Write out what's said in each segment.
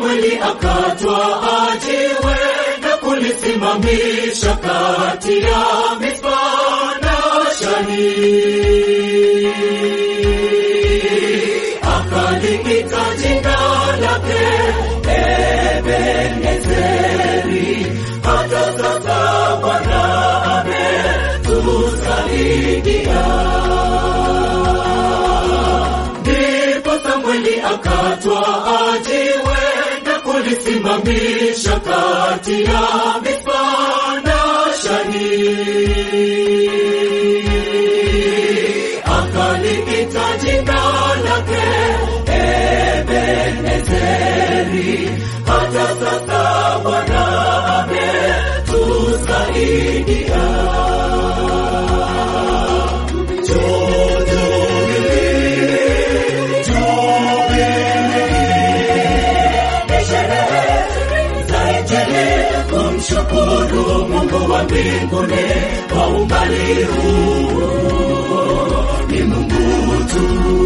Samweli akatwaa jiwe na kulisimamisha kati ya Mispa na Shani, akaliita jina lake Ebenezeri. Hata sasa Bwana ametusaidia. Ndipo Samweli akatwaa jiwe na kulisimamisha kati ya Mispa na Shani, akaliita jina lake Ebenezeri. Hata sasa Bwana ametusaidia. Kumshukuru Mungu wa mbinguni kwa umbali huu, ni Mungu tu.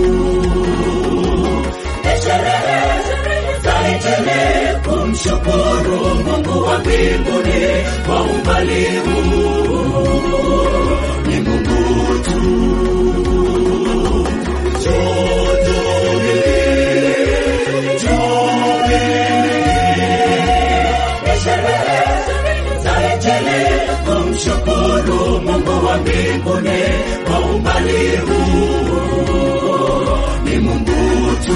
Sherehe za Injili, kumshukuru Mungu wa mbinguni kwa umbali huu, ni Mungu tu. Kumshukuru Mungu wa mbinguni kwa umbali huu, ni Mungu tu.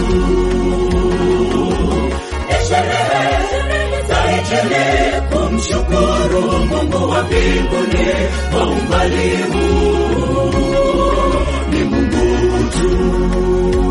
Sherehe za Injili, kumshukuru Mungu wa mbinguni kwa umbali huu, ni Mungu tu.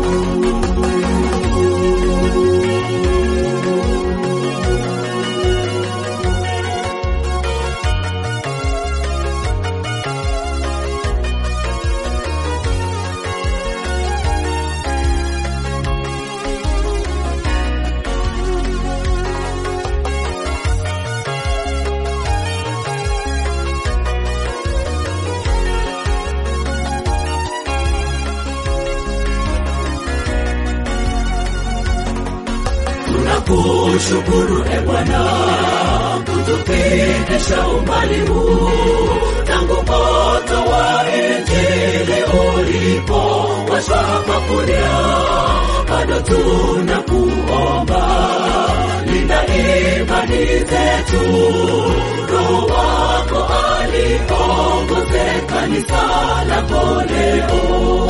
Tunakushukuru e Bwana kutupitisha umbali huu tangu moto wa Injili ulipo washwa hapa kulia, bado tunakuomba linda imani zetu, Roho wako aliongoze kanisa lako leo.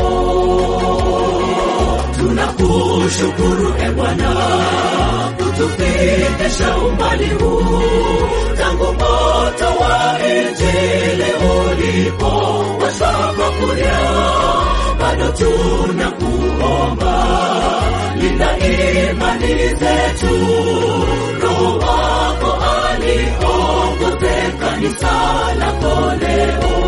Tunakushukuru e Bwana kutupitisha umbali huu tangu moto wa Injili ulipo washwa hapa kulia, bado tunakuomba linda imani zetu, Roho wako aliongoze kanisa lako leo.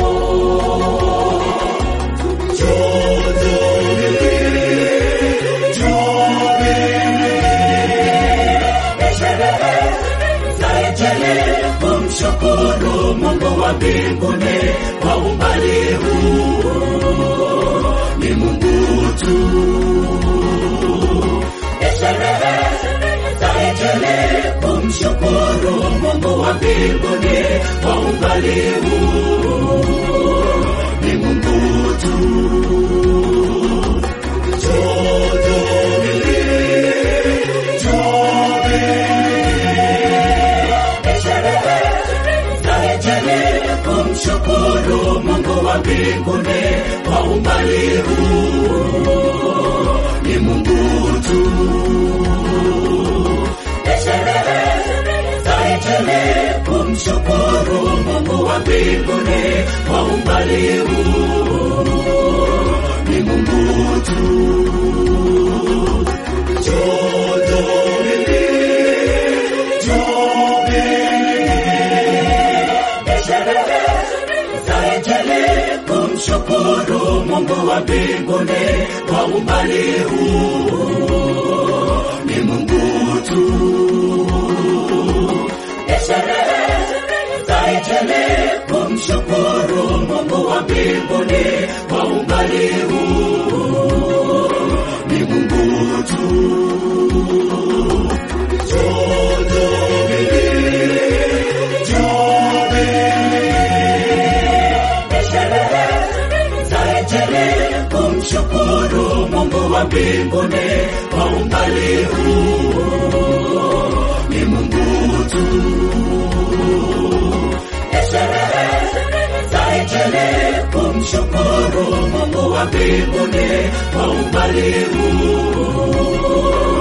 Kumshukuru Mungu wa mbinguni kwa umbali huu, ni Mungu tu. Sherehe za Injili, kumshukuru Mungu wa mbinguni kwa umbali huu, ni Mungu tu. Kumshukuru Mungu wa mbinguni kwa umbali huu, ni Mungu tu. Sherehe za Injili, kumshukuru Mungu wa mbinguni kwa umbali huu, ni Mungu tu. Kumshukuru Mungu wa mbinguni kwa umbali huu, ni Mungu tu. Sherehe za Injili, kumshukuru Mungu wa mbinguni kwa umbali huu, ni Mungu tu. kumshukuru Mungu wa mbinguni kwa umbali huu. Ni Mungu tu. Ni sherehe za Injili kumshukuru Mungu wa mbinguni kwa umbali huu.